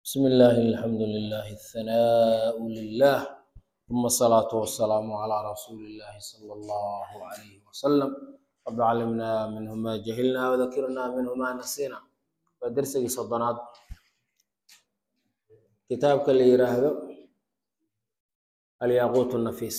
بسم الله الحمد لله الثناء لله ثم الصلاة والسلام على رسول الله صلى الله عليه وسلم رب علمنا منه ما جهلنا وذكرنا منه ما نسينا ودرسي صدنات كتابك اللي يراهدو الياقوت النفيس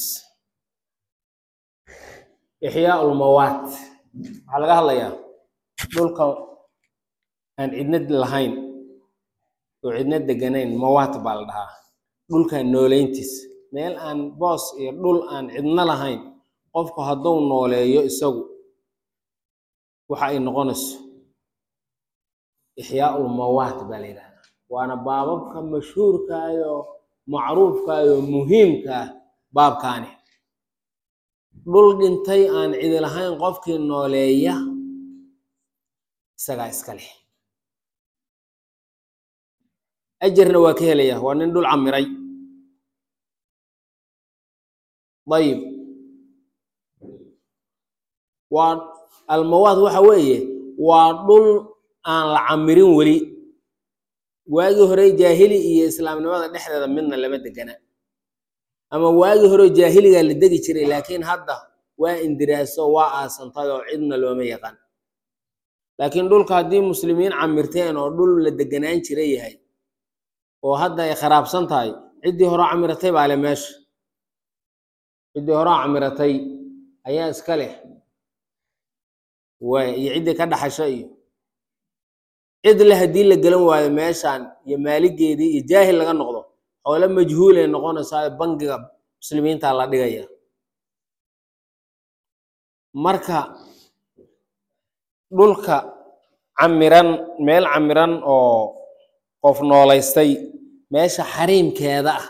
إحياء الموات waxaa laga hadlayaa dhulka aan cidna lahayn oo cidna deganayn mawaat baa la dhahaa dhulkan nooleyntiis meel aan boos iyo dhul aan cidna lahayn qofku hadduu nooleeyo isagu waxa ay noqonayso ixyaa'ul mawaat baa la yidhahdaa waana baababka mashhuurkaayo macruufkaayo muhiimka ah baabkaani dhul dhintay aan cidi lahayn qofkii nooleeya isagaa iska leh ajarna waa ka helaya waa nin dhul camiray dayib waa almawaad waxa weeye waa dhul aan la camirin weli waagii hore jaahili iyo islaamnimada dhexdeeda midna lama degana ama waagii hore jaahiligaa la degi jiray laakiin hadda waa indiraaso waa aasantay oo cidna looma yaqaan laakiin dhulka haddii muslimiin camirteen oo dhul la deganaan jira yahay oo hadda ay kharaabsan tahay ciddii hore camiratay baa le meesha ciddii hore camiratay ayaa iska leh waay iyo ciddii ka dhaxasho iyo cid le haddii la gelan waayo meeshaan iyo maaligeedii iyo jaahil laga noqdo xoole majhuulay noqonaysaa bangiga muslimiinta la dhigaya marka dhulka camiran meel camiran oo qof noolaystay meesha xariimkeeda ah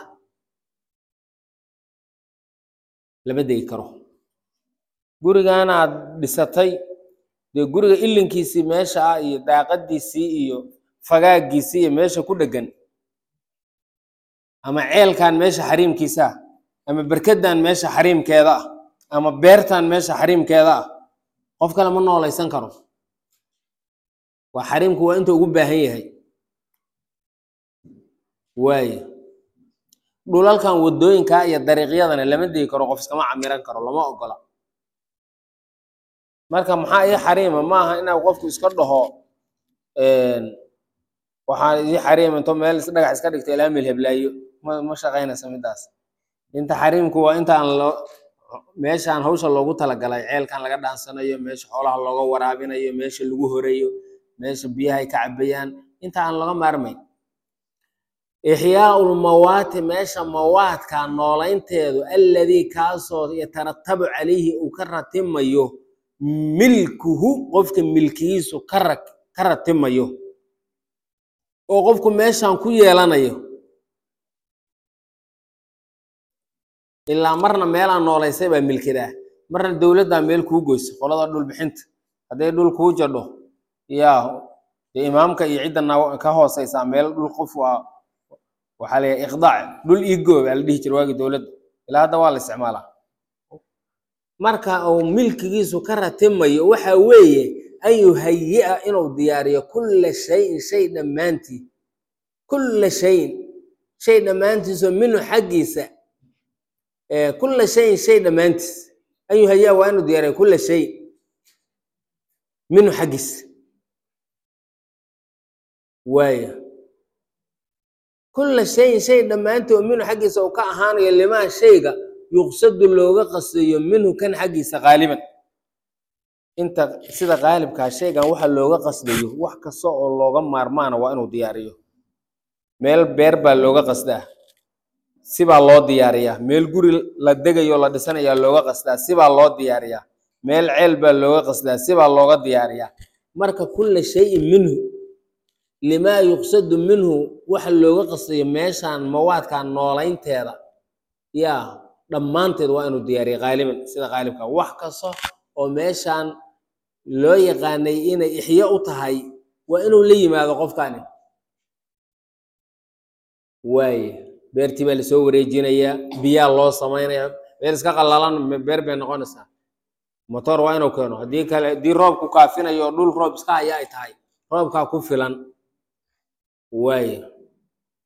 lama degi karo gurigan aad dhisatay dee guriga ilinkiisii meesha ah iyo daaqadiisii iyo fagaagiisii iyo meesha ku dhegan ama ceelkan meesha xariimkiisa ah ama berkadan meesha xariimkeeda ah ama beertan meesha xariimkeeda ah qof kale ma noolaysan karo waa xariimku waa inta ugu baahan yahay waaye dhulalkan wadooyinka iyo dariiqyadana lama degi karo qof iskama camiran karo lama ogola marka maxaa ii xariima ma aha inaa qofku iska dhaho waxaa ii xariima into meel dhagax iska dhigto ilaa meel heblaayo ma ma shaqaynaysa midaas inta xariimku waa intaan loo meeshaan hawsha loogu talagalay ceelkan laga dhaansanayo meesha xoolaha looga waraabinayo meesha lagu horeeyo meesha biyaha ay ka cabayaan inta aan laga maarmayn ixyaa'ul mawaati meesha mawaadka noolaynteedu alladii kaasoo yataratabu calayhi uu ka ratimayo milkuhu qofka milkigiisu ka ra ka ratimayo oo qofku meeshan ku yeelanayo ilaa marna meelaan noolaysay baa milkidaa marna dowladdaa meel kuu goysa qolada dhul bixinta hadday dhul kuu jadho yaa dee imaamka iyo cidda ka hooseysaa meel dhul qof waa waxaa la iqdaac dhul igoo baa la dhihi jira waagii dowladda ilaa hadda waa la isticmaalaa marka uu milkigiisu ka ratimayo waxa weeye an yuhayi'a inuu diyaariyo kulla shayin shay dhammaantii kulla shayin shay dhammaantiisoo minhu xaggiisa kulla shayin shay dhammaantiis an yuhayi'a waa inuu diyaariyo kulla shay minhu xaggiisa waaya kulla shayin shay dhammaantii oo minhu xaggiisa uu ka ahaanayo limaa shayga yuqsadu looga qasayo minhu kan xaggiisa qaaliban inta sida qaalibkaa shaygan waxa looga qasdayo wax kasta oo looga maarmaana waa inuu diyaariyo meel beer baa looga qasdaa sibaa loo diyaariyaa meel guri la degayo la dhisanayaa looga qasdaa sibaa loo diyaariyaa meel ceel baa looga qasdaa sibaa looga diyaariyaa marka kulla shayin minhu limaa yuqsadu minhu waxa looga qasdayo meeshaan mawaadkan noolaynteeda yaa dhammaanteed waa inuu diyaariya qaaliban sida qaalibka wax kasta oo meeshaan loo yaqaanay inay ixyo u tahay waa inuu la yimaado qofkani waaye beertii baa lasoo wareejinayaa biyaa loo samaynayaa beer iska qallalan beer bay noqonaysaa motor waa inuu keeno haddii kale haddii roobku kaafinayo dhul roob iska haya ay tahay roobkaa ku filan waaye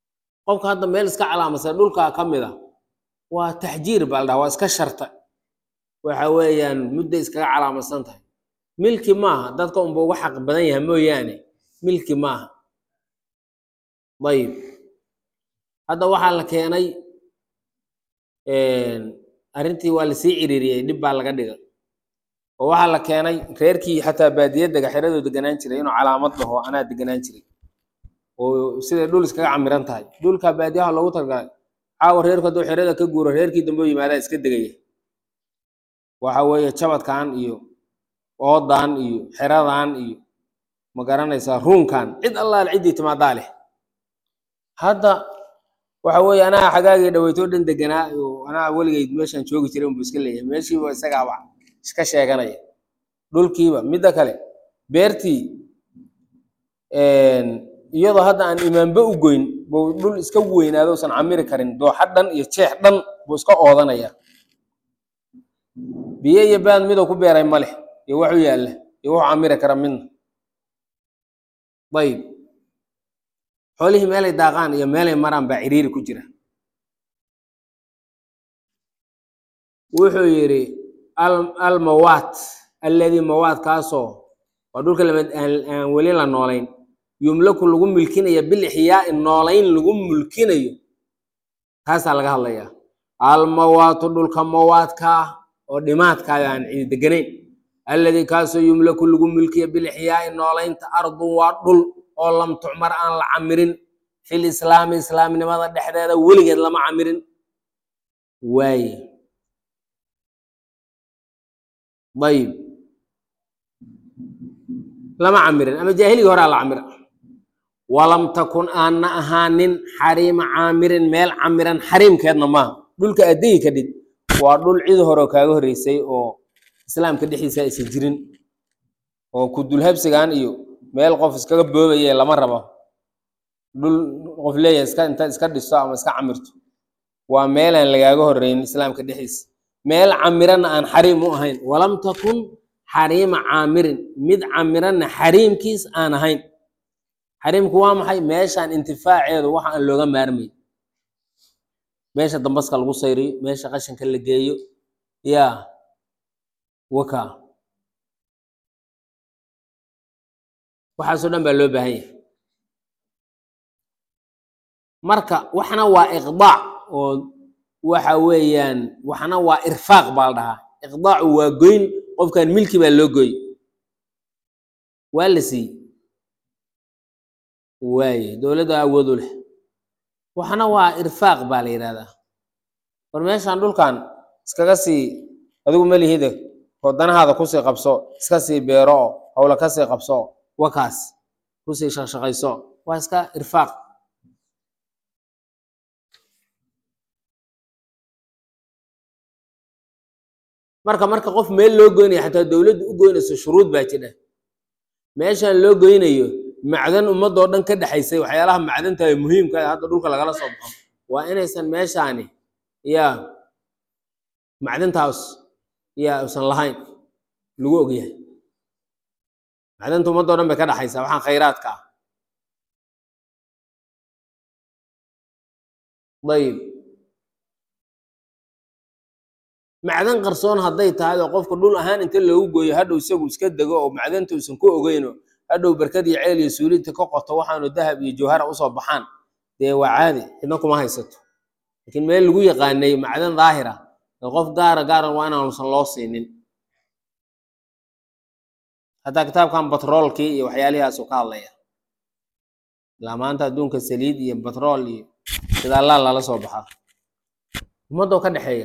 qofka hadda meel iska calaamadsan dhulkaa ka mid a waa taxjiir baa la dhaha waa iska sharta waxa weeyaan mudday iskaga calaamadsan tahay milki maaha dadka unba uga xaq badan yahay mooyaane milki maaha ayib hadda waxaa la keenay arrintii waa lasii ciriiriyey dhib baa laga dhigay oo waxaa la keenay reerkii xataa baadiyaddaga xeradoo deganaan jiray inuu calaamad dhaho anaa deganaan jiray oo siday dhul iskaga camiran tahay dhulka baadiyaha loogu talagalay caawa reerku hadduu xerada ka guuro reerkii dambe u yimaadaa iska degaya waxa weeye jabadkan iyo oodan iyo xeradan iyo ma garanaysaa ruunkan cid allaale ciddii timaadaa leh hadda waxa weeye anaa xagaagii dhaweytoo dhan deganaa oo anaa weligeyd meeshaan joogi jiray unbu iska leeyahay meeshiiba isagaaba iska sheeganaya dhulkiiba midda kale beertii iyadoo hadda aan imaanba u goyn buu dhul iska weynaado usan camiri karin dooxa dhan iyo jeex dhan buu iska oodanaya biyo iyo baad miduu ku beeray ma leh iyo waxu yaalla iyo wuxuu camiri kara midna ayib xoolihii meelay daaqaan iyo meelay maraan baa ciriiri ku jira wuxuu yidhi almawaat alladii mawaadkaasoo waa dhulka lamid aan weli la noolayn yumlaku lagu mulkinaya bilixyaai noolayn lagu mulkinayo taasaa laga hadlayaa almawaatu dhulka mawaadkaa oo dhimaadkaaga aan cidi deganayn alladii kaasoo yumlaku lagu mulkiya bilixyaai noolaynta ardun waa dhul oo lam tucmar aan la camirin fil islaami islaamnimada dhexdeeda weligeed lama camirin waaye ayib lama camirin ama jaahiligii horaa la camira walam takun aanna ahaanin xariima caamirin meel camiran xariimkeedna maaha dhulka addegi kadhid waa dhul cid horeo kaaga horreysay oo islaamka dhexdiisa aysan jirin oo ku dulhabsigan iyo meel qof iskaga boobaye lama rabo dhul qof leeyahay iska inta iska dhisto ama iska camirto waa meelaan lagaaga horreyn islaamka dhexdiisa meel camiranna aan xariim u ahayn walam takun xariima caamirin mid camiranna xariimkiis aan ahayn xariimku waa maxay meeshaan intifaaceedu waxa aan looga maarmay meesha dambaska lagu sayriyo meesha qashinka la geeyo yaa waka waxaasoo dhan baa loo baahan yahay marka waxna waa iqdaac oo waxa weeyaan waxna waa irfaaq baa la dhahaa iqdaacu waa goyn qofkan milki baa loo goy waa la siiyey waaye dowladda awoodu leh waxna waa irfaaq baa la yidhahdaa war meeshaan dhulkan iskaga sii adigu malihide oo danahaada kusii qabso iska sii beero oo howla kasii qabso wakaas kusii shaqshaqayso waa iska irfaaq marka marka qof meel loo goynayo xataa dowladdu u goynayso shuruud baa jidha meeshaan loo goynayo macdan ummadoo dhan ka dhexaysay waxyaalaha macdanta ee muhiimka ah hadda dhulka lagala soo baxo waa inaysan meeshaani yaa macdantaas yaa usan lahayn lagu ogyahay macdanta ummadoo dhan bay ka dhexaysaa waxaan khayraadka ah ayib macdan qarsoon hadday tahay oo qofka dhul ahaan inta loogu gooyo hadhow isagu iska dego oo macdanta uusan ku ogeyno hadhow berkad iyo ceel iyo suulinta ka qoto waxaanu dahab iyo jawhara usoo baxaan dee waa caadi cidna kuma haysato laakiin meel lagu yaqaanay macdan daahira ee qof gaara gaaran waa inaanusan loo siinin hataa kitaabkan batroolkii iyo waxyaalihaasuu ka hadlaya ilaa maanta adduunka saliid iyo batrool iyo shidaalaa lala soo baxaa ummadoo ka dhexeeya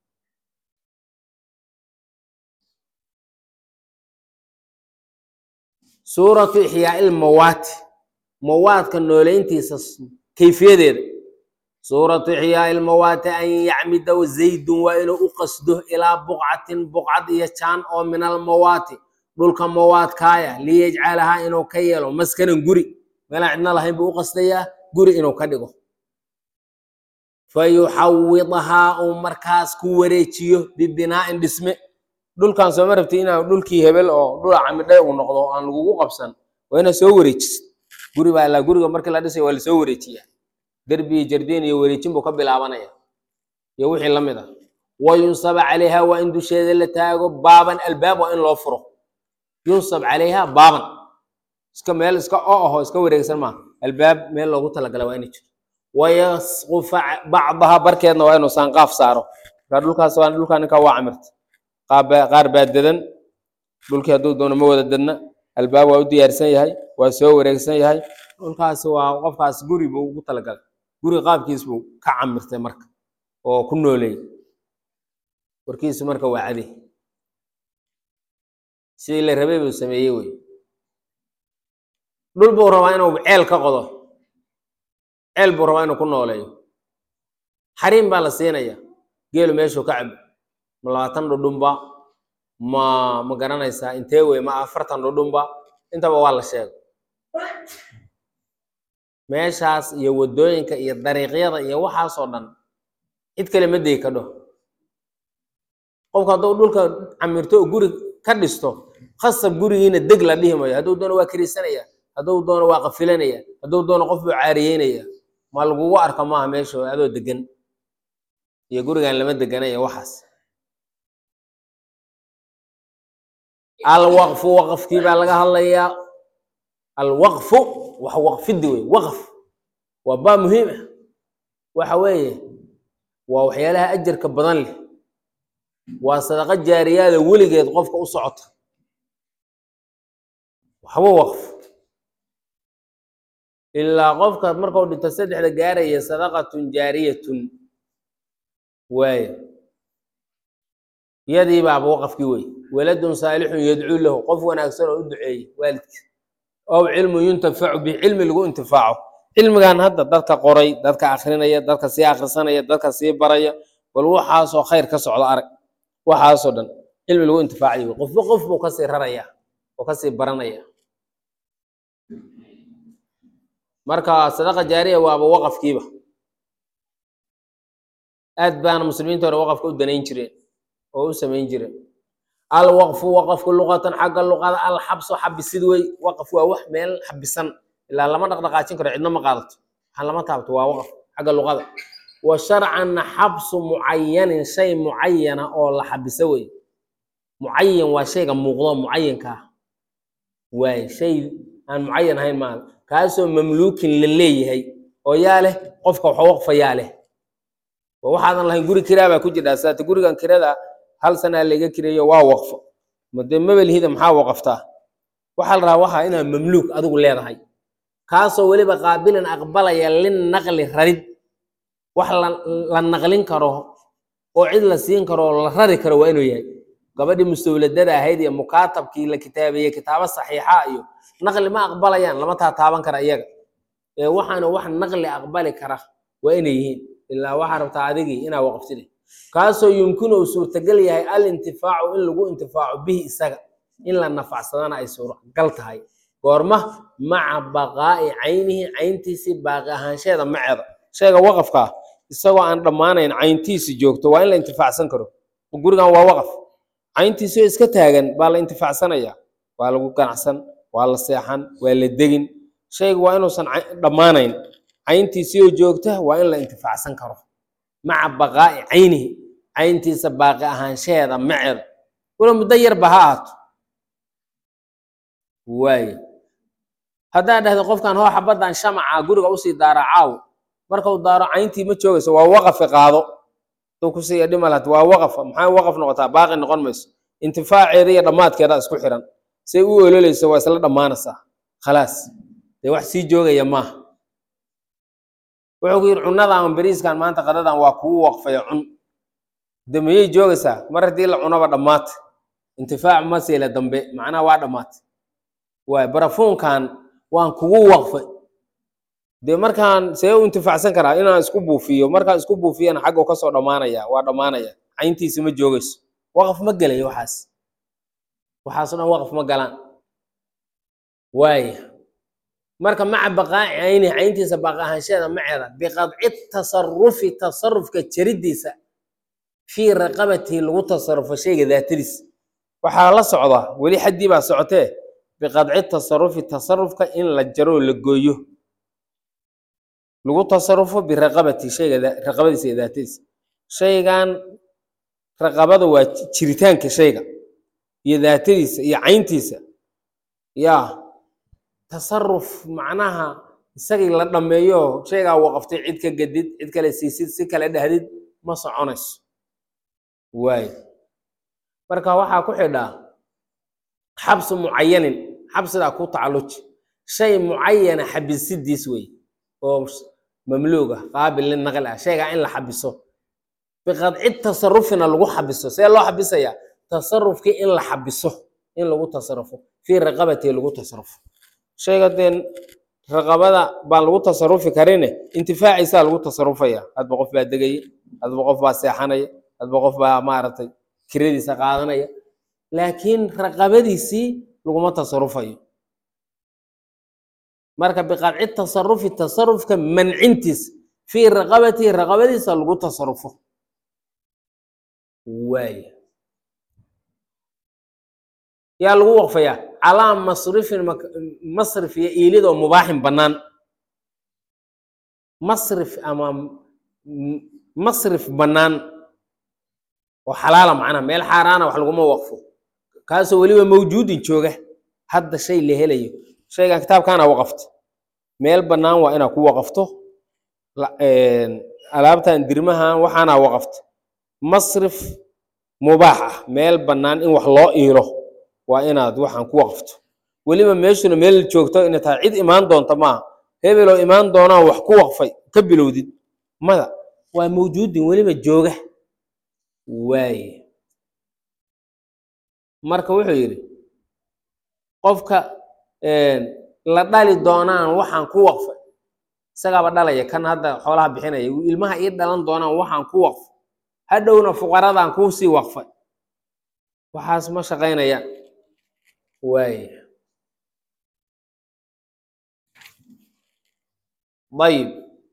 suuratu ixyaai lmawaati mawaadka nooleyntiisa kayfiyadeeda suuratu ixyaai lmawaati an yacmida zaydun waa inuu u qasdo ilaa buqcatin buqcad iyo jaan oo min almawaati dhulka mawaadkaaya liyajcalahaa inuu ka yeelo maskanan guri meelaan cidna lahayn buu u qasdayaa guri inuu ka dhigo fayuxawidahaa uu markaas ku wareejiyo bibinaa'in dhisme dhulkan sooma rabti inaa dhulkii hebel oo dhula camidhay uu noqdo oo aan lagugu qabsan waa inaa soo wareejisid guri baa ilaa guriga markii la dhisay waa lasoo wareejiyaa derbi iyo jardiin iyo wareejin buu ka bilaabanaya iyo wixii la mid ah wa yunsaba calayha waa in dusheeda la taago baaban albaab waa in loo furo yunsab calayha baaban iska meel iska o aho iska wareegsan maaha albaab meel loogu talagala waa inay jiro wayasqufa bacdaha barkeedna waa inuu saanqaaf saaro markaa dhulkaas waa dhulkaa ninkaa waa camirta qaab- qaar baa dedan dhulkii hadduu doono ma wada dedna albaab waa u diyaarsan yahay waa soo wareegsan yahay dhulkaasi waa qofkaas guri buu ugu talagalay guri qaabkiis buu ka camirtay marka oo ku nooleeyey warkiisu marka waa cadi sidii la rabay buu sameeyey wey dhul buu rabaa inuu ceel ka qodo ceel buu rabaa inuu ku nooleeyo xariim baa la siinaya geelu meeshuu ka cabo ma labaatan dhudhunba ma ma garanaysaa intee wey ma afartan dhudhunba intaba waa la sheego meeshaas iyo waddooyinka iyo dariiqyada iyo waxaasoo dhan cid kale ma degi kadho qofku hadduu dhulka camirto oo guri ka dhisto khasab gurigiina deg la dhihi mayo hadduu doono waa kirisanaya hadduu doono waa qafilanaya hadduu doono qof buu caariyeynaya ma lagugu arka maaha meesha adoo degan iyo gurigan lama deganaya waxaas alwaqfu waqfkii baa laga hadlayaa alwaqfu wax waqfidi wey waqf waa baa muhiim ah waxa weeye waa waxyaalaha ajarka badan leh waa sadaqa jaariyaada weligeed qofka u socota waxba waqf ilaa qofka markuu dhinto saddexda gaaraya sadaqatun jaariyatun waaye iyadii baaba waqafkii wey waladun saalixun yadcuu lahu qof wanaagsan oo u duceeyey waalidkiis ow cilmun yuntafacu bihi cilmi lagu intifaaco cilmigan hadda dadka qoray dadka akrinaya dadka sii akrisanaya dadka sii baraya bal waxaasoo khayr ka socda arag waxaasoo dhan cilmi lagu intifaacayo wey qofba qof buu kasii raraya oo kasii baranaya marka sadaqa jaariya waaba waqafkiiba aad baana muslimiinta hore waqafka u danayn jireen oo u samayn jireen alwaqfu waqafku luqatan xagga luqada alxabsu xabisid wey waqaf waa wax meel xabisan ilaa lama dhaqdhaqaajin karo cidna ma qaadato waxaan lama taabto waa waqaf xagga luqada wa sharcanna xabsu mucayanin shay mucayana oo la xabiso wey mucayan waa shayga muuqdo mucayanka ah waay shay aan mucayan ahayn maaha kaasoo mamluukin la leeyahay oo yaa leh qofka waxa waqfa yaa leh waa waxaadan lahayn guri kiraa baa ku jiraa saata gurigan kirada hal sanaa laga kireeyo waa waqfo made mabelhida maxaa waqaftaa waxaa la rabaa waxaa inaa mamluuk adigu leedahay kaasoo weliba qaabilin aqbalaya linnaqli rarid wax la la naqlin karo oo cid la siin karo oo la rari karo waa inuu yahay gabadhii mustawladada ahayd iyo mukaatabkii la kitaabeeyey kitaabo saxiixa iyo naqli ma aqbalayaan lama taataaban kara iyaga ee waxaana wax naqli aqbali kara waa inay yihiin ilaa waxaa rabtaa adigii inaa waqftide kaasoo yumkinu uu suurtagal yahay alintifaacu in lagu intifaaco bihi isaga in la nafacsadana ay suuragal tahay goorma maca baqaa'i caynihi cayntiisii baaqi ahaansheeda maceeda shayga waqafka ah isagoo aan dhammaanayn cayntiisi joogto waa in la intifaacsan karo gurigan waa waqaf cayntiisoo iska taagan baa la intifaacsanaya waa lagu ganacsan waa la seexan waa la degin shaygu waa inuusan cay- dhammaanayn cayntiisii oo joogta waa in la intifaacsan karo maca baqaa'i caynihi cayntiisa baaqi ahaanshaheeda maceeda wala muddo yarba ha ahaato waaye haddaa dhahdo qofkan hoo xabaddan shamaca guriga usii daara caaw markau daaro cayntii ma joogayso waa waqafi qaado duu kusii dhimalat waa waqaf maxay waqaf noqotaa baaqi noqon mayso intifaaceeda iyo dhammaadkeeda isku xiran say u ololeysa waa isla dhammaanaysaa khalaas dee wax sii joogaya maaha wuxuu ku yidhi cunnada ama beriiskan maanta qadadan waa kugu waqfaya cun de miyay joogaysaa mar haddii la cunaba dhammaata intifaac ma siila dambe macnaha waa dhammaata waay barafuunkan waan kugu waqfay dee markaan see u intifaacsan karaa inaan isku buufiyo markaan isku buufiyana xaggu kasoo dhammaanaya waa dhammaanaya cayntiisi ma joogayso waqaf ma gelayo waxaas waxaasoo dhan waqaf ma galaan waaya marka maca baqaaci cayni cayntiisa baaqi ahaansheeda maceeda biqadci tasarufi tasarufka jaridiisa fii raqabatihi lagu tasarufo shayga daatadiis waxaa la socdaa weli xaddii baa socotee biqadci tasarufi tasarufka in la jaro oo la gooyo lagu tasarufo biraqabati shayga daa- raqabadiisa iyo daatadiisa shaygan raqabada waa ji- jiritaanka shayga iyo daatadiisa iyo cayntiisa ya tasaruf macnaha isagii la dhammeeyo shaygaa waqaftay cid ka gadid cid kale siisid si kale dhahdid ma soconayso waayo marka waxaa ku xidhaa xabsu mucayanin xabsidaa ku tacalluji shay mucayana xabisidiis wey oo mamluug ah qaabil linaqli ah shaygaa in la xabiso biqadci tasarufina lagu xabiso see loo xabisayaa tasarufkii in la xabiso in lagu tasarufo fii raqabatii lagu tasarufo shayga dee raqabada baan lagu tasarufi karine intifaaciisaa lagu tasarufaya hadba qof baa degaya hadba qof baa seexanaya hadba qof baa maaragtay kiradiisa qaadanaya laakiin raqabadiisii laguma tasarufayo marka biqadci tasarufi tasarufka mancintiis fii raqabatihi raqabadiisa lagu tasarufo waaya yaa lagu waqfayaa calaa masrifin mak- masrif iyo iilidoo mubaaxin bannaan masrif ama m- masrif bannaan oo xalaala macnaha meel xaaraana wax laguma waqfo kaasoo weliba mawjuudin jooga hadda shay la helayo shaygan kitaabkaana waqafta meel bannaan waa inaad ku waqafto la- een, alaabtan dirmahan waxaana waqafta masrif mubaax ah meel bannaan in wax loo iilo waa inaad waxaan ku waqfto weliba meeshuna meel joogto inay tahay cid imaan doonta maaha hebeloo imaan doonaan wax ku waqfay ka bilowdid mada waa mawjuudin weliba jooga waaye marka wuxuu yidhi qofka een, la dhali doonaan waxaan ku waqfay isagaaba dhalaya kan hadda xoolaha bixinaya ilmaha ii dhalan doonaan waxaan ku waqfay hadhowna fuqaradaan kuu sii waqfay waxaas ma shaqaynayaan waaye dayib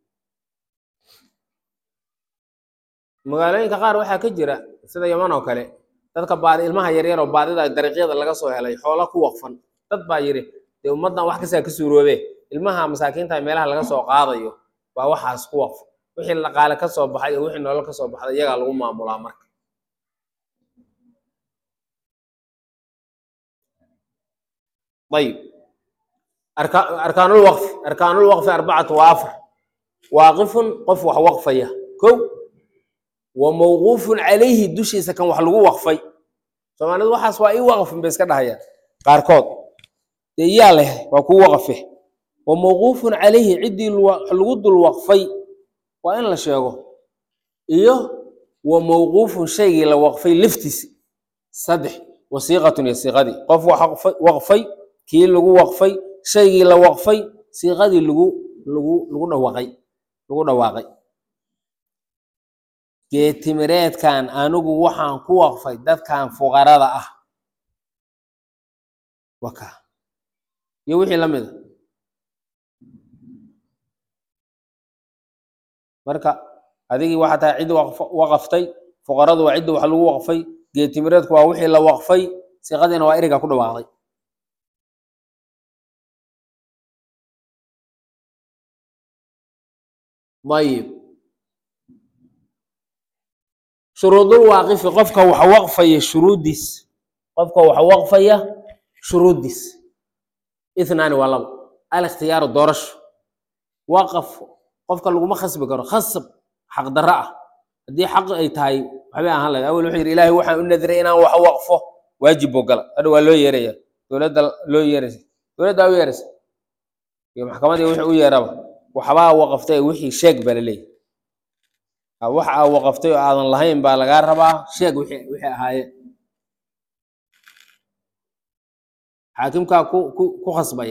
magaalooyinka qaar waxaa ka jira sida yaman oo kale dadka baadi ilmaha yaryar oo baadida dariiqyada laga soo helay xoola ku waqfan dad baa yidhi dee ummaddan wax kastaa ka suuroobe ilmaha masaakiinta meelaha laga soo qaadayo baa waxaas ku waqfan wixii dhaqaale ka soo baxay iyo wixii nolol ka soo baxday iyagaa lagu maamulaa marka ayib arka- arkaanul waqfi arkaanul waqfi arbacatu waa afar waaqifun qof wax waqfaya kow wa mawquufun calayhi dushiisa kan wax lagu waqfay soomaalidu waxaas waa ii waqfin bay iska dhahayaan qaarkood dee yaa leh waa kuu waqfe wa mawquufun calayhi ciddii lu- lagu dul waqfay waa in la sheego iyo wa mawquufun shaygii la waqfay laftiisi saddex wasiiqatun iyo siiqadii qof wax waqfay- waqfay kii lagu waqfay shaygii la waqfay siiqadii lagu lagu lagu dhawaaqay lagu dhawaaqay geetimireedkan anigu waxaan ku waqfay dadkan fuqarada ah waka iyo wixii la mida marka adigii waxaa tahay cid waqf- waqaftay fuqaradu waa ciddi wax lagu waqfay geetimireedku waa wixii la waqfay siiqadiina waa eriga ku dhawaaqday ayib shuruudul waaqifi qofka wax waqfaya shuruuddiis qofka wax waqfaya shuruuddiis ithnaani waa labo alikhtiyaaru doorasho waqaf qofka laguma khasbi karo khasab xaqdarro ah haddii xaq ay tahay waxbay ahaan lahayd awel wuxuu yidhi ilaahay waxaan u nadiray inaan wax waqfo waajib buu gala hadha waa loo yeeraya dowladda loo yeeraysa dowladdaa u yeeraysa iyo maxkamadii wixii u yeeraba waxbaa waqaftay wixii sheeg baa laleeyahy ha, wax aa waqaftay oo aadan lahayn baa lagaa rabaa sheeg wixii wixii ahaayeen xaakimkaa ku ku ku khasbaya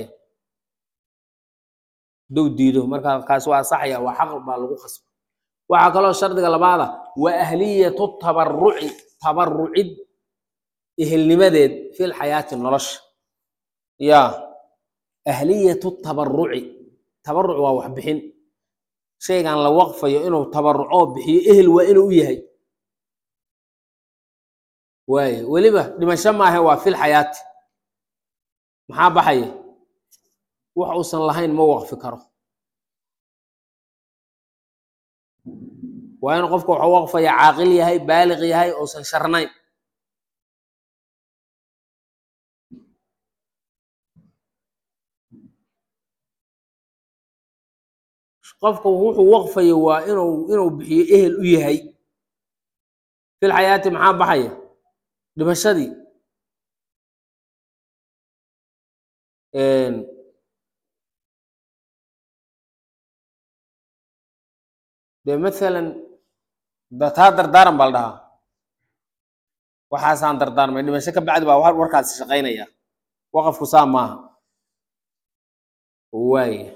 hadduu diido marka kaas waa saxaya waa xaq baa lagu khasba waxaa kaloo shardiga labaada wa ahliyatu tabaruci tabarucid ehelnimadeed fil xayaati nolosha ya ahliyatu tabaruci tabaruc waa wax bixin shaygan la waqfayo inuu tabarucoo bixiyo ehel waa inuu u yahay waaye weliba dhimasho maahe waa fil xayaati maxaa baxaya wax uusan lahayn ma waqfi karo waa inuu qofka waxu waqfaya caaqil yahay baaliq yahay uusan sharnayn qofka wuxuu waqfayo waa inuu inuu bixiyo ehel u yahay fil xayaati maxaa baxaya dhimashadii dee mathalan da taa dardaaran baa la dhahaa waxaasaan dardaarmay dhimasho ka bacdi baa wa- warkaasi shaqaynaya waqafku saa maaha waaya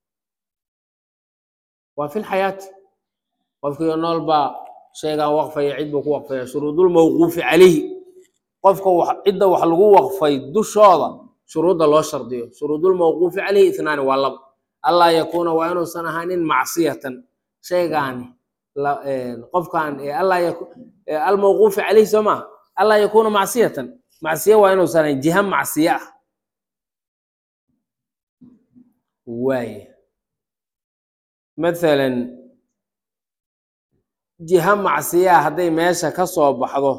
waa fi lxayaati qofkii nool baa sheegaan waqfaya cid buu ku waqfaya shuruudulmawquufi calayhi qofka wax cidda wax lagu waqfay dushooda shuruudda loo shardiyo shuruudulmawquufi calayhi itnaani waa laba allaa yakuuna waa inuusan ahaanin macsiyatan shaygaani la- qofkan ee allaa yaku- ee almawquufi calayhi soo maaha allaa yakuuna macsiyatan macsiye waa inuusan ahayn jiha macsiye ah waaya mathalan jiha macsiyaa hadday meesha ka soo baxdo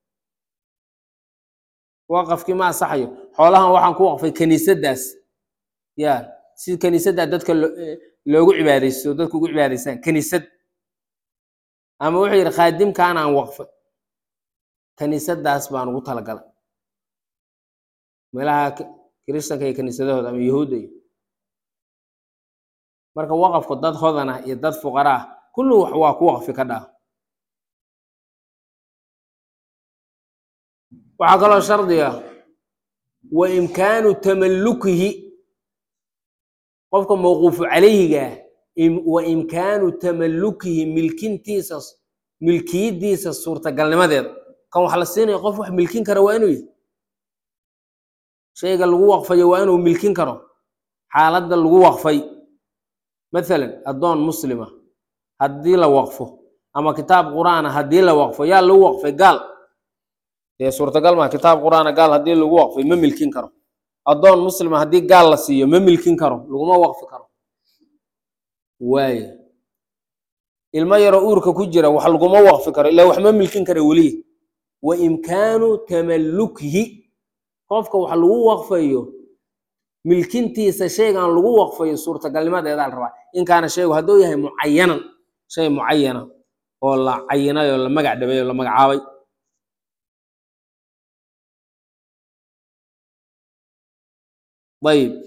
waqafkii ma asaxayo xoolahan waxaan ku waqfay kiniisaddaas ya si kiniisaddaa dadka lo- eh, loogu cibaadaysto dadku ugu cibaadaystaan kiniisad ama wuxuu yidhi khaadimkaan aan waqfay kiniisaddaas baan ugu talagalay meelaha ki- kiristanka iyo kiniisadahooda ama yahuudda iyo marka waqafku dad hodan ah iyo dad fuqara ah kullu wax waa ku waqfi ka dhaa waxaa kaloo shardiga wa imkaanu tamallukihi qofka mawquufu calayhiga im- wa imkaanu tamallukihi milkintiisa milkiyadiisa suurtagalnimadeeda kan wax la siinayo qof wax milkin kara waa inuu yahay shayga lagu waqfayo waa inuu milkin karo xaaladda lagu waqfay mathalan addoon muslima haddii la waqfo ama kitaab qur'aana haddii la waqfo yaa lagu waqfay gaal dee suurtagal maa kitaab qur'aana gaal haddii lagu waqfay ma milkin karo addoon muslima haddii gaal la siiyo ma milkin karo laguma waqfi karo waaye ilmo yaroo uurka ku jira wax laguma waqfi karo ilaa wax ma milkin kara welihi wa imkaanu tamallukihi qofka wax lagu waqfayo milkintiisa shaygan lagu waqfayo suurtagalnimadeedaa la rabaa in kaana shaygu hadduu yahay mucayanan shay mucayana oo la cayinay oo la magac dhabay oo la magacaabay ayib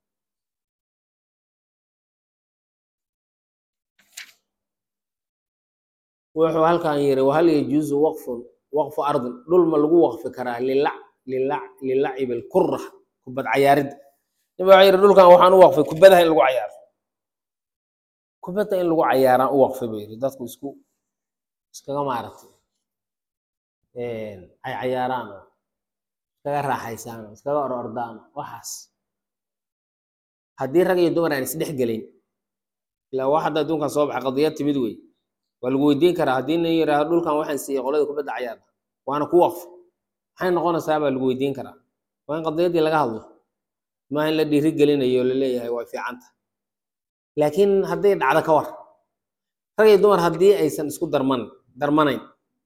wuxuu halkan yiri wahal yajuusu waqfun waqfu ardin dhul ma lagu waqfi karaa lilac lilac lilacib alkura kubad cayaaridda nin baa wuxuu yidhi dhulkan waxaan u waqfay kubadaha in lagu cayaaro kubadda in lagu cayaaraan u waqfay buu yidhi dadku isku iskaga maaragtay ay cayaaraan oo iskaga raaxaysaan oo iskaga or ordaan waxaas haddii rag iyo dumar aan isdhex gelin ilaa wax hadda adduunkan soo baxa qadiyad timid wey waa lagu weydiin karaa haddii nin yidhaahdo dhulkan waxaan siiyey qolada kubadda cayaarda waana ku waqf maxay noqonaysaa baa lagu weydiin karaa waa in qadiyaddii laga hadlo maaha in la dhiiri gelinayo oo la leeyahay waa fiicanta laakiin hadday dhacdo ka war rag iyo dumar haddii aysan isku darman darmanayn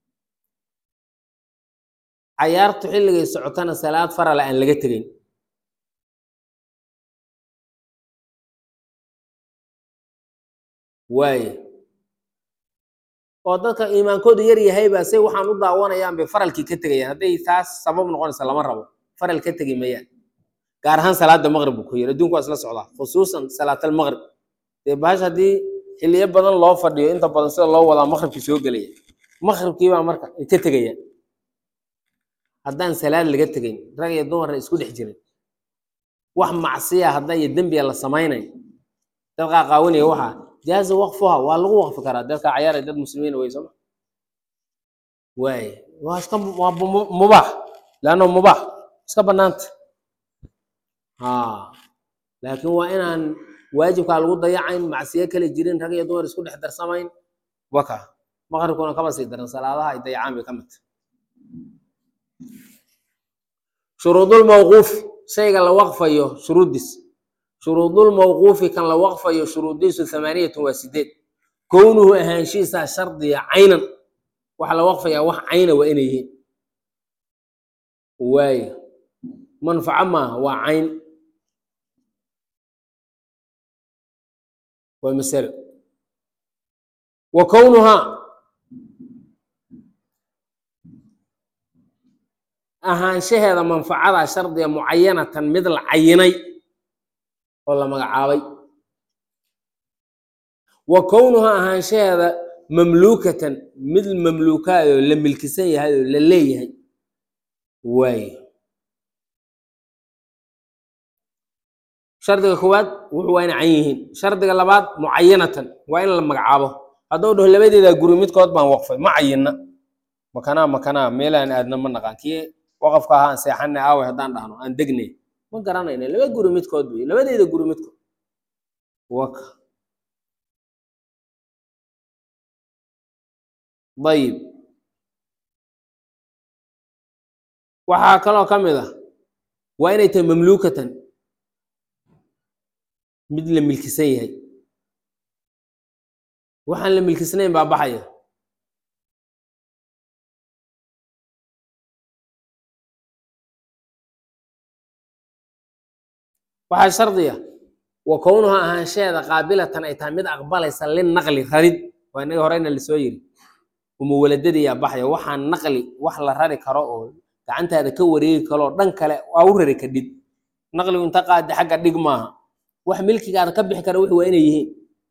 cayaartu xilligay socotana salaad farala aan laga tegayn waaye oo dadka iimaankoodu yar yahay baa say waxaan u daawanayaan bay faralkii ka tegayaan hadday taas sabab noqonaysa lama rabo faral ka tegi mayaan gaar ahaan salaada maqrib buu ku yiri adduunku waa isla socdaa khusuusan salaatal maqrib dee bahash haddii xilliyo badan loo fadhiyo inta badan sida loo wadaa maqribkii soo gelaya maqribkii baa marka ay ka tegayaan haddaan salaad laga tegayn rag iyo dumarna isku dhex jirin wax macsiya hadda iyo dembiya la samaynayo dad qaaqaawanaya waxaa jaaza waqfuha waa lagu waqfi karaa dadka cayaaraya dad muslimiin wey sooma waaye waa iska waa mu- mubaax leanno mubaax iska banaanta ha laakiin waa inaan waajibkaa lagu dayacayn macsiyo kale jirin rag iyo dumar isku dhex darsamayn waka maqribkuna kama sii daran salaadaha ay dayacaan bay ka mid tahay shuruudulmawquufi shayga la waqfayo shuruuddiis shuruudulmawquufi kan la waqfayo shuruuddiisu thamaaniyatun waa sideed kownuhu ahaanshihiisaa shardiya caynan waxaa la waqfayaa wax cayna waa inay yihiin waayo manfaco maaha waa cayn waa masalo wa kownuhaa ahaanshaheeda manfacadaa shardiga mucayanatan mid la cayinay oo la magacaabay wa kownuhaa ahaanshaheeda mamluukatan mid mamluukaayoo la milkisan yahay oo la leeyahay waaye shardiga koowaad wuxuu waa inay can yihiin shardiga labaad mucayanatan waa in la magacaabo hadduu dhaho labadeeda guri midkood baan waqfay ma cayinna makanaa makanaa meelaan aadna ma naqaan kii waqafka ahaa aan seexanay aaway haddaan dhahno aan degnay ma garanayna laba guri midkood wey labadeeda guri midkood waka dayib waxaa kaloo ka mid ah waa inay tahay mamluukatan mid la milkisan yahay waxaan la milkisnayn baa baxaya waxaa shardiya wa kownuha ahaanshaheeda qaabilatan ay tahay mid aqbalaysa linaqli rarid waa inaga horeyna lasoo yiri umuwaladadiyaa baxaya waxaan naqli wax la rari karo oo gacantaada ka wareegi karoo dhan kale waa u rari kadhid naqligu inta qaadi xagga dhig maaha wax milkigaada ka bixi kara wixi waa inay yihiin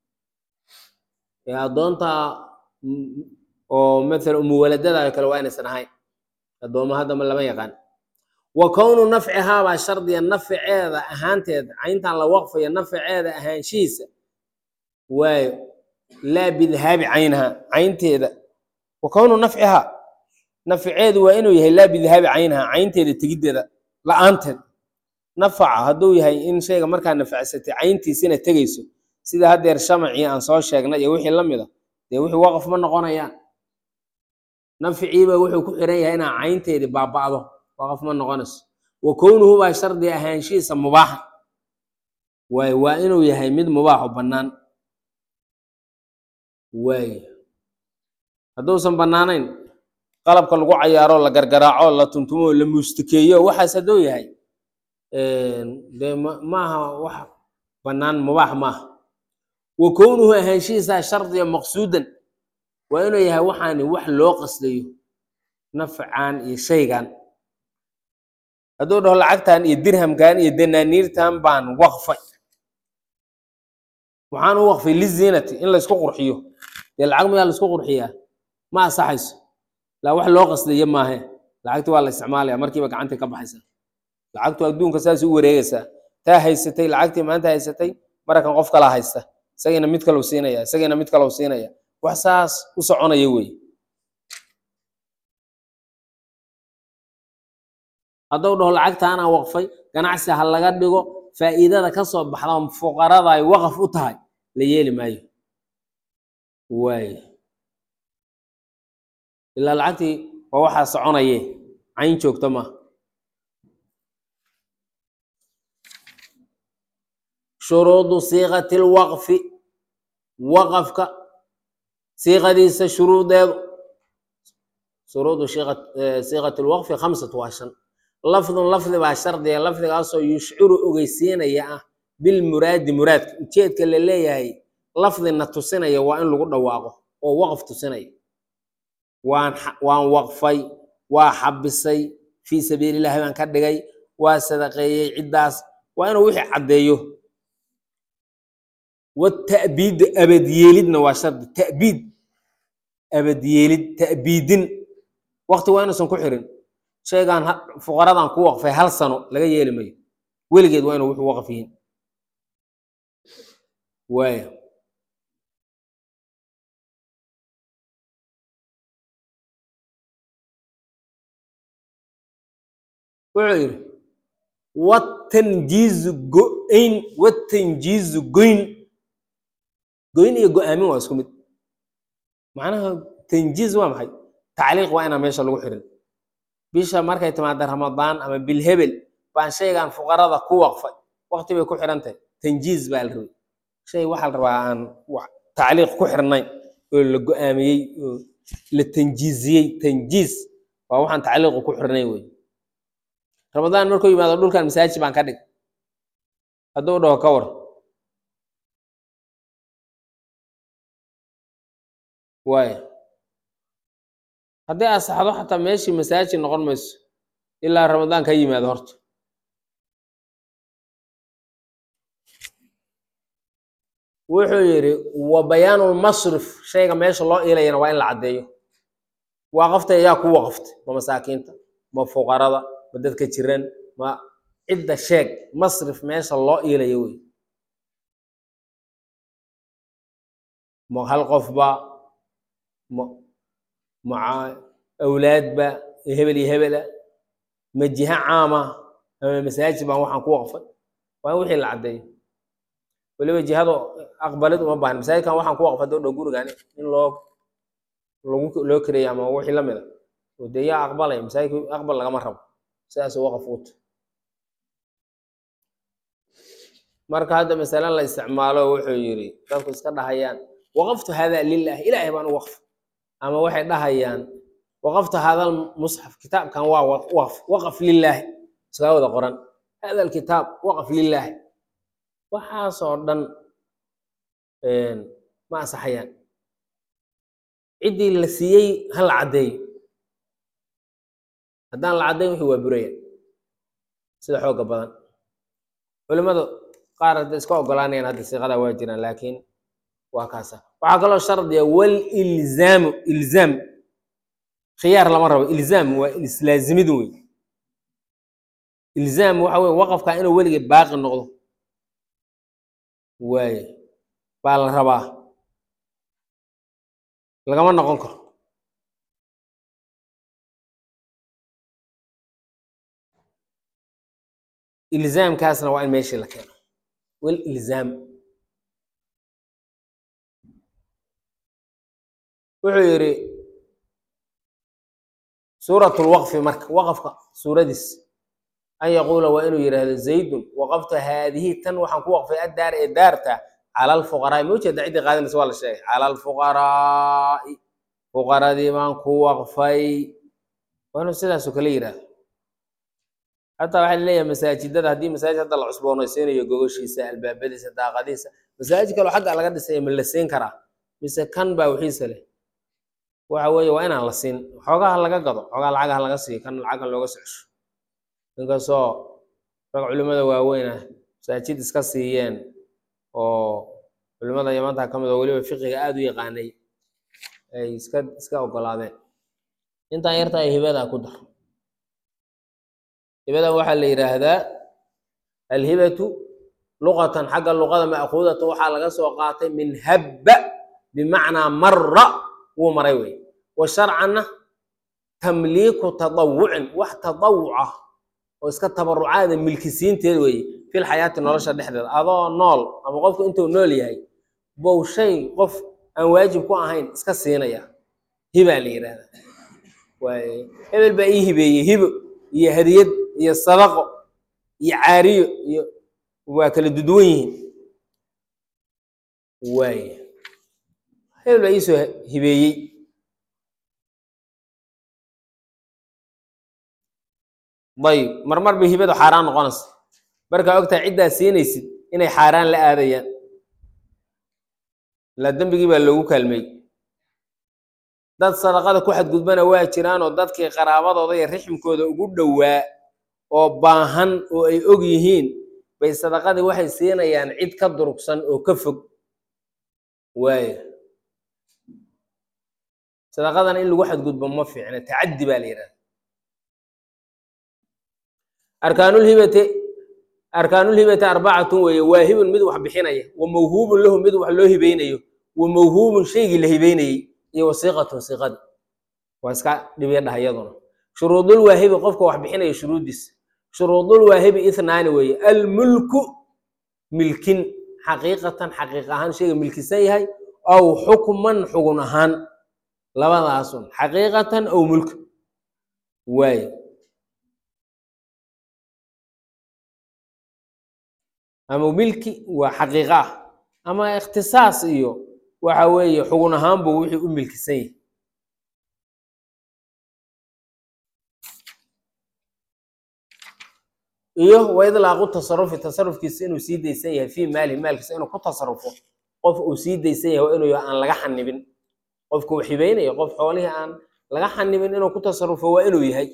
ee addoonta oo matala umuwaladada kale waa inaysan ahayn addooma haddama lama yaqaan wa kownu nafcihaabaa shardiya nafceeda ahaanteeda cayntan la waqfayo nafceeda ahaanshihiisa waayo laa bidhaabi caynaha caynteeda wa kownu nafcihaa nafceedu waa inuu yahay laa bidhaabi caynaha caynteeda tegiddeeda la-aanteed nafaca hadduu yahay in shayga markaa nafacsatay cayntiisina tegayso sida haddeer shamacii aan soo sheegnay iyo wixii la mid a dee wixii waqaf ma noqonayaan nafciiba wuxuu ku xiran yahay inaa caynteedii baaba'do waqaf ma noqonayso wa kownuhu baa shardi ahaanshihiisa mubaaxa waay waa inuu yahay mid mubaaxo bannaan waay hadduusan bannaanayn qalabka lagu cayaaro la gargaraaco la tuntumo la muustikeeyo waxaas hadduu yahay dee maaha wax bannaan mubaax maaha wa kownuhu ahaanshihiisaa shardiya maqsuudan waa inuu yahay waxaani wax loo qasdayo nafcan iyo shaygan hadduu dhaho lacagtan iyo dirhamkan iyo danaaniirtan baan waqfay waxaan u waqfay liziinati in laysku qurxiyo dee lacag mayaa laisku qurxiyaa ma asaxayso laa wax loo qasdayo maahe lacagti waa la isticmaalaya markiiba gacantii ka baxaysa lacagtu adduunka saas u wareegaysaa taa haysatay lacagtii maanta haysatay marakan qof kala haysta isagiina mid kalau siinaya isagiina mid kalau siinaya wax saas u soconaya wey hadduu dhaho lacagtaanaa waqfay ganacsi ha laga dhigo faa'iidada ka soo baxda fuqarada ay waqaf u tahay la yeeli maayo waay ilaa lacagtii waa waxaa soconaye cayn joogto maaha shuruudu siiqati lwaqfi waqafka siiqadiisa shuruudeedu shuruudu siiqati lwaqfi khamsatu waa shan lafdun lafdi baa shardiga lafdigaasoo yushciru ogeysiinaya ah bilmuraadi muraadka ujeedka la leeyahay lafdina tusinaya waa in lagu dhawaaqo oo waqf tusinaya waan waan waqfay waa xabisay fii sabiilillahi baan ka dhigay waa sadaqeeyey ciddaas waa inuu wixii caddeeyo watabiid abadyeelidna waa shardi tabiid abadyeelid ta'biidin waqti waa inuusan ku xirin shaygaan fuqaradan ku waqfay hal sano laga yeeli mayo weligeed waa inuu wuxuu waqf yihiin waaya wuxuu yidhi watanjiizu go-ayn watanjiizu goyn goyn iyo go-aamin waa isku mid macnaha tanjiiz waa maxay tacliiq waa inaan meesha lagu xirin bisha markay timaada ramadaan ama bilhebel baan shaygan fuqarada ku waqfay waqti bay ku xiran tahay tanjiiz baa la rabay shay waxaa la rabaa aan tacliiq ku xirnayn oo la go-aamiyey oo la tanjiiziyey tanjiis waa waxaan tacliiqu ku xirnayn wey ramadaan markuu yimaado dhulkan masaajid baan ka dhig hadduu dhaho ka war waaya haddii asaxdo xataa meeshii masaajid noqon mayso ilaa ramadaan ka yimaado horta wuxuu yidhi wa bayaanulmasrif shayga meesha loo iilayana waa in la caddeeyo waaqaftay ayaa ku waqaftay ma masaakiinta ma fuqarada ma dadka jiran ma cidda sheeg masrif meesha loo iilayo wey ma hal qofba ma ma awlaadba hebel iyo hebela ma jiha caama ama masaajid baan waxaan ku waqfay waa in wixii la caddeeyo weliba jihadu aqbalid uma baahna masaajidkan waxaan ku waqfay doo dhow gurigan in loo lagu loo kareeya ama wixii la mid a oo dee yaa aqbalaya masaajidka aqbal lagama rabo sidaas waqaf uta marka hadda masale la isticmaalo wuxuu yidhi dadku iska dhahayaan waqaftu hada lilah ilaahay baan u waqf ama waxay dhahayaan waqaftu hada musxaf kitaabkan waa waqf waqaf lilaahi iskaga wada qoran hada alkitaab waqaf lilaahi waxaasoo dhan ma ansaxayaan ciddii la siiyey ha la caddeeyo haddaan la caddayn wixii waa buraya sida xooga badan culimmada qaar hadda iska ogolaanayaan hadda siiqadaa waa jiraan laakiin waa kaasa waxaa kaloo shardiya walilzaamu ilzaam khiyaar lama rabo ilzaam waa islaazimid wey ilzaam waxa weye waqafka inuu weligii baaqi noqdo waaye baa la rabaa lagama noqon karo ilzaamkaasna waa in meeshii la keeno walilzaam wuxuu yidhi suurat lwaqfi marka waqafka suuradiis an yaquula waa inuu yidhaahdo zaydun waqaftu haadihi tan waxaan ku waqfay addaar ee daarta cala alfuqaraai ma ujeeda ciddii qaadanaysa waa la sheegay cala alfuqaraai fuqaradii baan ku waqfay waa inuu sidaasoo kale yidhaahdo xataa waxaa laleeyahay masaajidada haddii masaajid hadda la cusboonaysiinayo gogoshiisa albaabadiisa daaqadiisa masaajid kaloo xagga laga dhisay ma la siin karaa mise kan baa wixiisa leh waxa weeye waa inaan la siin xoogaha laga gado xoogaa lacagaha laga siiyo kan lacagan looga socosho inkastoo rag culimmada waaweyn ah masaajid iska siiyeen oo culimmada yamanta ka mid oo weliba fiqiga aada u yaqaanay ay iska iska ogolaadeen intaan yarta ay hibadaa ku dar hibadan waxaa la yidhaahdaa alhibatu luqatan xagga luqada ma'kuudata waxaa laga soo qaatay min habba bimacnaa mara wuu maray wey wa sharcanna tamliiku tadawucin wax tadawuca oo iska tabarucaada milkisiinteed weeye fil xayaati nolosha dhexdeeda adoo nool ama qofku intuu nool yahay bow shay qof aan waajib ku ahayn iska siinaya hibaa la yidhaahdaa waaye hebel baa ii hibeeyey hibo iyo hadiyad iyo sadaqo iyo caariyo iyo waa kala duduwan yihiin waaye hebel baa iisoo hibeeyey dayib marmar bay hibadu xaaraan noqonaysa markaa ogtahay ciddaa siinaysid inay xaaraan la aadayaan ilaa dembigii baa loogu kaalmeey dad sadaqada ku xadgudbana waa jiraanoo dadkii qaraabadooda iyo rixmkooda ugu dhowaa oo baahan oo ay og yihiin bay sadaqadii waxay siinayaan cid ka durugsan oo ka fog waaya sadaqadana in lagu xadgudbo ma fiicna tacaddi baa la yidhahda arkaanulhibati arkaanulhibati arbacatun weeye waahibun mid wax bixinaya wa mawhuubun lahu mid wax loo hibeynayo wa mawhuubun shaygii la hibeynayey iyo wasiiqatun siiqadi waa iska dhibya dhaha iyaduna shuruudul waahibi qofka wax bixinaya shuruuddiisa shuruudul waahibi ithnaani weeye almulku milkin xaqiiqatan xaqiiq ahaan shayga milkisan yahay aw xukman xugun ahaan labadaasun xaqiiqatan aw mulk waaye ama milki waa xaqiiqa ah ama ikhtisaas iyo waxa weeye xugun ahaan buu wixii u milkisan yahay iyo wa idlaaqu tasarufi tasarufkiisa inuu sii daysan yahay fii maalihi maalkiisa inuu ku tasarufo qof uu sii daysan yahay waa inuu yahay aan laga xanibin qofka uu xibeynayo qof xoolihii aan laga xanibin inuu ku tasarufo waa inuu yahay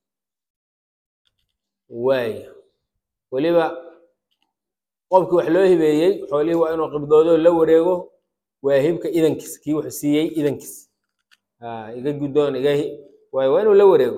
waaya weliba qofkii wax loo hibeeyey xoolihii waa inuu qibdoodo la wareego waa hibka idankiis kii wuxuu siiyey idankiis a iga guddoon iga hi waay waa inuu la wareego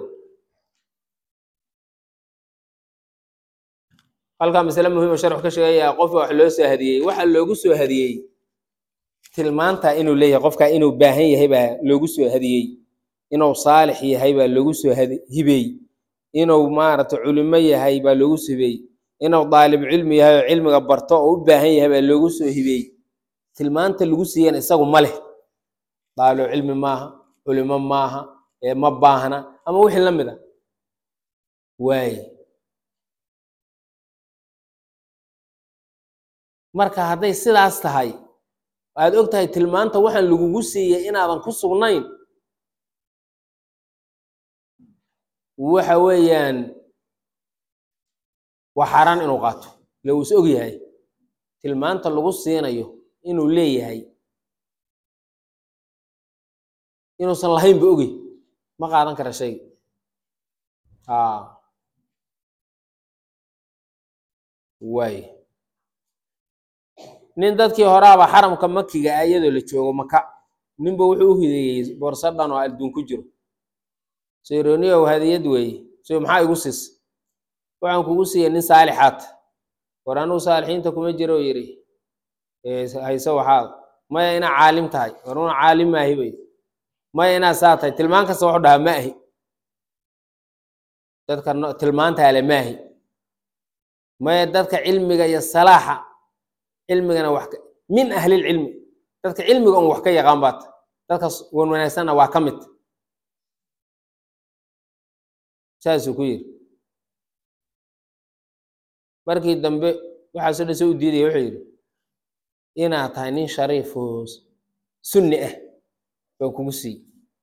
halkaa masale muhiima sharxu ka sheegaya qofka wax loo soo hadiyey waxa loogu soo hadiyey tilmaanta inuu leeyahay qofka inuu baahan yahay baa loogu soo hadiyey inuu saalix yahay baa loogu soo hibeey inuu maaragtay culimo yahay baa loogu soo hibeey inuu daalib cilmi yahay oo cilmiga barto oo u baahan yahay baa loogu soo hibeey tilmaanta lagu siiyana isagu ma leh daalo cilmi maaha culimo maaha ee ma baahna ama wixii la mid a waaye marka hadday sidaas tahay aad og tahay tilmaanta waxaan lagugu siiyey inaadan ku sugnayn waxa weeyaan waa xaaraan inuu qaato ile uu is og yahay tilmaanta lagu siinayo inuu leeyahay inuusan lahayn ba ogey ma qaadan kara shayga a waay nin dadkii horaaba xaramka makiga ah iyadoo la joogo maka ninba wuxuu u hideeyey boorso dhan oo adduun ku jiro sayroniyow hadiyad weeye so maxaa igu siisa waxaan kugu siiyey nin saalixaad war anugu saalixiinta kuma jiro yidhi hayse waxaad maya inaa caalim tahay war una caalim maahi bay maya inaa saa tahay tilmaan kasta wuxuu dhahaa ma ahi dadka tilmaanta ale maahi maya dadka cilmiga iyo salaaxa cilmigana wax min ahlilcilmi dadka cilmiga un wax ka yaqaan baata dadka wan wanaagsanna waa ka mid saasuu ku yidhi markii dambe waxaasoo dhan soo u diidaya wuxuu yidhi inaad tahay nin shariifoo sunni ah baan kugu siiy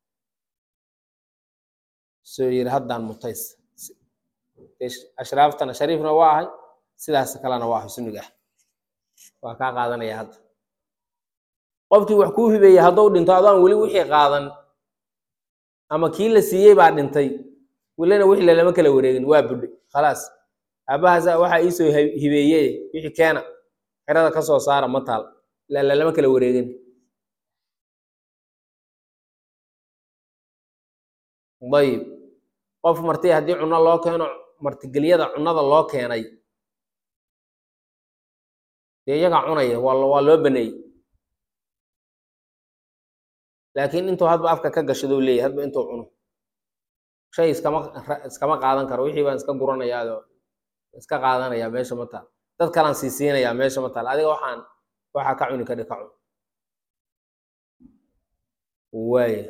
soo yidhi haddaan mutays ashraaftana shariifna waa ahay sidaas kalena waa ahay sunniga ah waa kaa qaadanaya hadda qofkii wax kuu hibeeyey hadduu dhinto adoon weli wixii qaadan ama kii la siiyey baa dhintay welina wixii lalama kala wareegin waa budhay khalaas aabahaas waxaa iisoo hibeeye wixii keena xerada ka soo saara ma taal ila lalama kala wareegin dayib qof marti haddii cunno loo keeno martigelyada cunnada loo keenay dee iyagaa cunaya waa waa loo baneeyey laakiin intuu hadba afka ka gashadou leeyahy hadba intuu cuno shay iskama iskama qaadan karo wixii baan iska guranayaao iska qaadanaya meesha ma taal dad kalaan sii siinayaa meesha ma taal adiga waxaan waxaa ka cuni kadhi ka cun waaya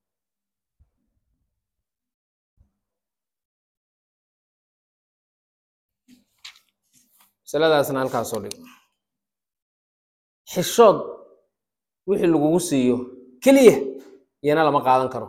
masaladaasna halkaasoo dhig xishood wixii lagugu siiyo keliya iyana lama qaadan karo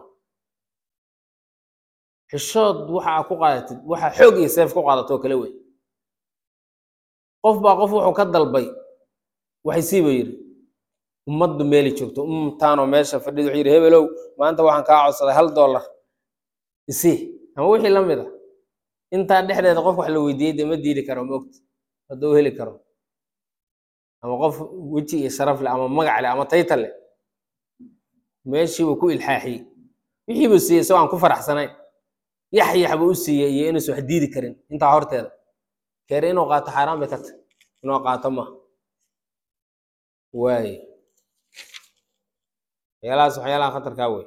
xishood waxaa ku qaadatid waxaa xoog iyo seef ku qaadato oo kale wey qof baa qof wuxuu ka dalbay waxay siiba yidhi ummaddu meeli joogto umtaanoo meesha fadhida wuxuu yidhi hebelow maanta waxaan kaa codsaday hal dollar isii ama wixii la mid a intaa dhexdeeda qof wax la weydiiyey dee ma diidi karo ma ogta hadduu heli karo ama qof weji iyo sharaf leh ama magac leh ama tayta leh meeshiibuu ku ilxaaxiyey wixiibuu siiyey isagoo aan ku faraxsanayn yaxyax buu u siiyey iyo inuusan wax diidi karin intaa horteeda keere inuu qaato xaaraan bay ka tahy inuu qaato ma waaye waxyaalahaas waxyaalaha khatarkaa wey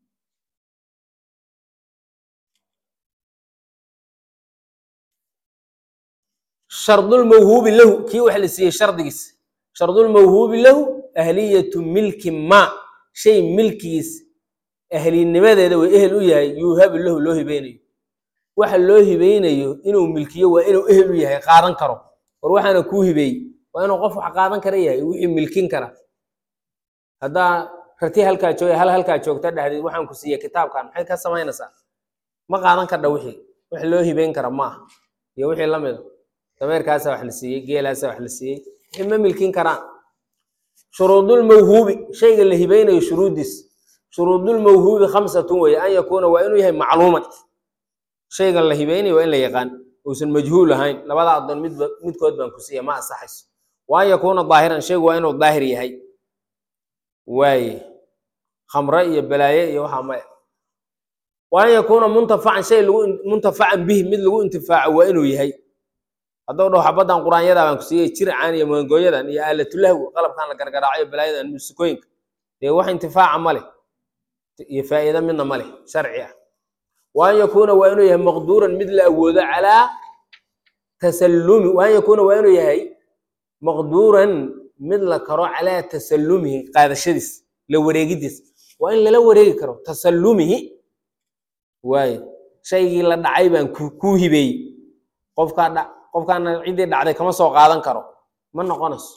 shardulmawhuubi lahu kii wax la siiyey shardigiis shardulmawhuubi lahu ahliyatu milki ma shay milkigiis ahlinimadeeda way ehel u yahay yuuhabu lahu loo hibeynayo waxa loo hibeynayo inuu milkiyo waa inuu ehel u yahay qaadan karo war waxaana kuu hibeeyey waa inuu qof wax qaadan kara yahay wixii milkin kara haddaa rati halkaa jooga hal halkaa joogta dhahdeed waxaan ku siiyey kitaabkan maxay ka samaynaysaa ma qaadan kardha wixii wax loo hibeyn kara ma aha iyo wixii la mida dameerkaasa wax la siiyey geelaasa wax la siiyey wixii ma milkin karaan shuruudulmawhuubi shayga la hibeynayo shuruuddiis shuruudulmawhuubi khamsatun weeye an yakuuna waa inuu yahay macluuman shayga la hibeynayo waa in la yaqaan uusan majhuul ahayn labada addoon midba midkood baan ku siiya ma ansaxayso wa an yakuuna daahiran shaygu waa inuu daahir yahay waaye khamre iyo balaaye iyo waxaa maya wa an yakuuna muntafacan shay lagu muntafacan bihi mid lagu intifaaco waa inuu yahay hadduu dhaho xabaddan quraanyadaa baan ku siiyey jircaan iyo maangooyadan iyo aalatulahwi qalabkan la gargaraacayo balaayadan muusikooyinka dee wax intifaaca ma leh iyo faa'iido midna ma leh sharci ah wa an yakuuna waa inuu yahay maqduuran mid la awoodo calaa tasallumi wa an yakuuna waa inuu yahay maqduuran mid la karo calaa tasallumihi qaadashadiis la wareegidiis waa in lala wareegi karo tasallumihi waaye shaygii la dhacay baan ku kuu hibeeyey qofkaa dha qofkaana ciddii dhacday kama soo qaadan karo ma noqonayso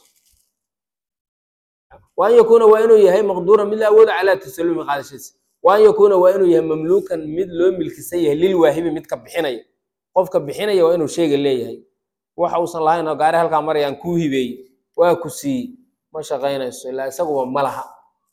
wa an yakuuna waa inuu yahay maqduuran mid la awoodo calaa tasallumihi qaadashadiis wa an yakuuna waa inuu yahay mamluukan mid loo milkisan yahay lilwaahibi midka bixinaya qofka bixinaya waa inuu shayga leeyahay waxa uusan lahayn oo gaari halkaa marayaan kuu hibeeyey waa ku siiyey ma shaqaynayso ilaa isaguba ma laha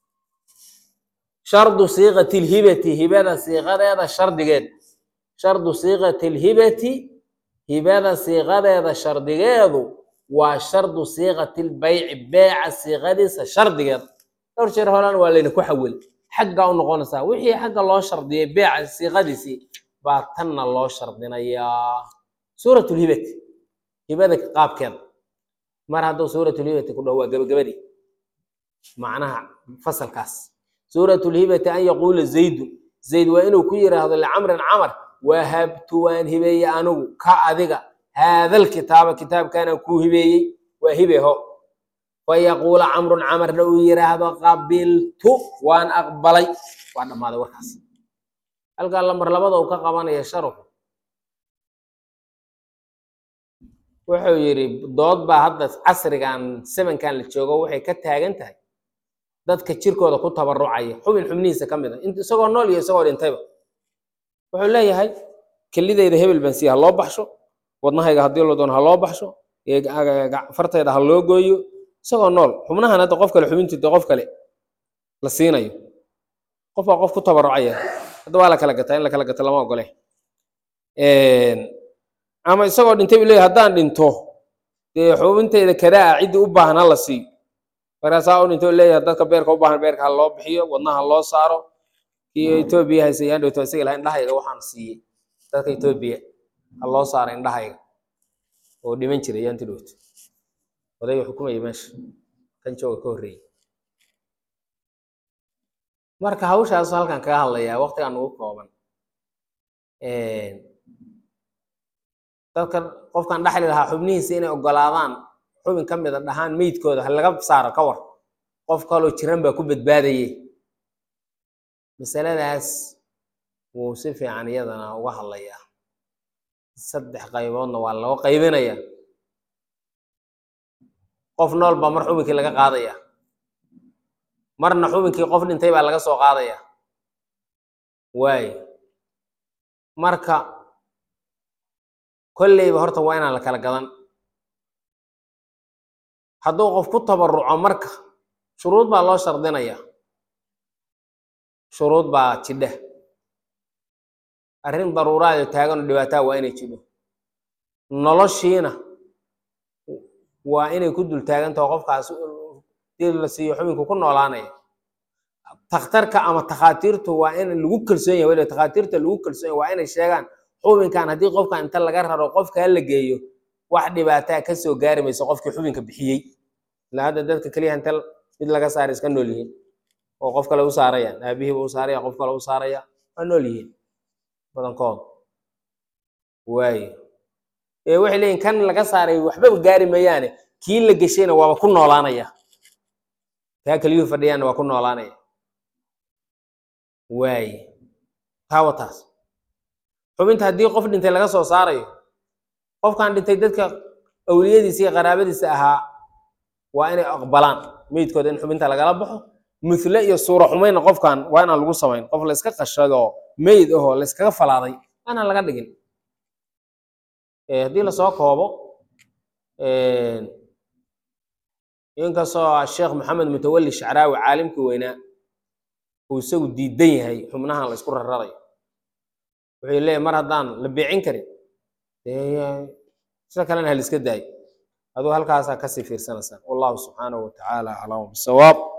shardu siiqati lhibati hibada siiqadeeda shardigeed shardu siiqati lhibati hibada siiqadeeda shardigeedu waa shardu siiqati lbayci beeca siiqadiisa shardigeeda dhowr jeer horan waa layna ku xawil xagga u noqonaysaa wixii xagga loo shardiyay beeca siiqadiisii baa tanna loo shardinayaa suurat lhibati hibada qaabkeeda mar hadduu suuratulhibati ku dhaho waa gabagabadii macnaha fasalkaas suuratulhibati an yaquula zaydun zayd waa inuu ku yiraahdo licamrin camar wahabtu waan hibeeyey anigu ka adiga haadal kitaaba kitaabkaanaan kuu hibeeyey waa hibeho fayaquula camrun camarna uu yiraahdo qabiltu waan aqbalay waa dhammaaday warkaas halkaa lamar labada uu ka qabanaya sharuxu wuxuu yidhi dood baa hadda casrigan sevenkan la joogo waxay ka taagan tahay dadka jirkooda ku tabarucaya xubin xubnihiisa ka mid a isagoo nool iyo isagoo dhintayba wuxuu leeyahay kelidayda hebel baan siiya ha loo baxsho wadnahayga haddii la doono ha loo baxsho fartayda ha loo gooyo isagoo nool xubnahan hadda qof kale xubintiida qof kale la siinayo qof baa qof ku tabarucaya hadda waa la kala gataa in la kala gato lama ogole ama isagoo dhintay buu leeyahy haddaan dhinto dee xubintayda kadaa ciddii u baahan ha la siiyo markaasaa u dhinto leeyahay dadka beerka u baahan beerka ha loo bixiyo wadnaha ha loo saaro kii etoobiya haysa yaan dhowto isaga laha indhahayga waxaan siiyey dadka etoobiya ha loo saaro indhahayga oo dhiman jiray yaanti dhowto odayga xukumaya meesha kan jooga ka horreeyey marka hawshaasu halkan kaga hadlayaa waqtigan ugu kooban dadka qofkan dhaxli lahaa xubnihiisa inay ogolaadaan xubin ka mida dhahaan meydkooda ha laga saaro ka war qof kaloo jiran baa ku badbaadayey masaladaas wuu si fiican iyadana uga hadlayaa saddex qayboodna waa loo qaybinaya qof nool baa mar xubinkii laga qaadaya marna xubinkii qof dhintay baa laga soo qaadaya waayo marka kolleyba horta waa inaan la kala gadan hadduu qof ku tabaruco marka shuruud baa loo shardinaya shuruud baa jidha arrin daruuraado taaganoo dhibaataa waa inay jidho noloshiina waa inay ku dul taagantaho qofkaas dii la siiyo xubinku ku noolaanaya takhtarka ama takhaatiirtu waa in lagu kalsoon yahay weliba takhaatiirta lagu kalsoon yahay waa inay sheegaan xubinkan haddii qofkan inta laga raro qofka la geeyo wax dhibaataa ka soo gaari mayso qofkii xubinka bixiyey ilaa hadda dadka keliya inta mid laga saaray iska nool yihiin oo qof kale u saarayaan aabihiiba u saaraya qof kale u saaraya waa nool yihiin badankood waayo ee waxay leeyihin kan laga saaray waxbaba gaari mayaane kii la geshayna waaba ku noolaanaya kaa keliyuhu fadhiyaanna waa ku noolaanaya waaye taa wataas xubinta haddii qof dhintay laga soo saarayo qofkan dhintay dadka awliyadiisa iyo qaraabadiisa ahaa waa inay aqbalaan meydkooda in xubinta lagala baxo mule iyo suura xumayna qofkan waa inaan lagu samayn qof la iska qashado meyd ahoo la iskaga falaaday waa inaan laga dhigin Eh, haddii lasoo koobo inkastoo sheekh maxamed mutawalli shacraawi caalimkii weynaa uu isagu diidan yahay xubnahan la isku rararayo wuxuu leeyahy mar haddaan la beecin karin dee sida kalena ha la iska daayo aduu halkaasaa kasii fiirsanaysaan wallahu subxaanahu watacaala aclam bisawaab